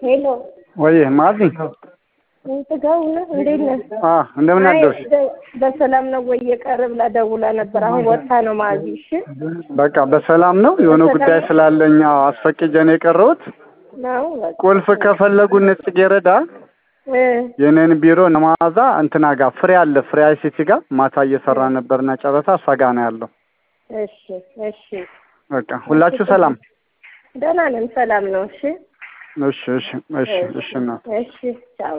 ሄሎ ወይ ማዚ ጥጋው ነህ? እንዴት ነህ? አ እንደምን አይ አደርሽ? ደ- በሰላም ነው ወይ የቀረ ብላ ደውላ ነበር። አሁን ወጥታ ነው ማዚ። እሺ በቃ በሰላም ነው። የሆነ ጉዳይ ስላለኝ አዎ፣ አስፈቅጄ ነው የቀረሁት። ነው በቃ። ቁልፍ ከፈለጉ ጽጌረዳ እ የኔን ቢሮ ነማዛ እንትና ጋር ፍሬ አለ ፍሬ አይሲቲ ጋር ማታ እየሰራ ነበርና ጨረታ እሷ ጋር ነው ያለው። እሺ እሺ በቃ ሁላችሁ ሰላም። ደህና ነን፣ ሰላም ነው። እሺ እሺ እሺ እሺ እሺ ነው እሺ ቻው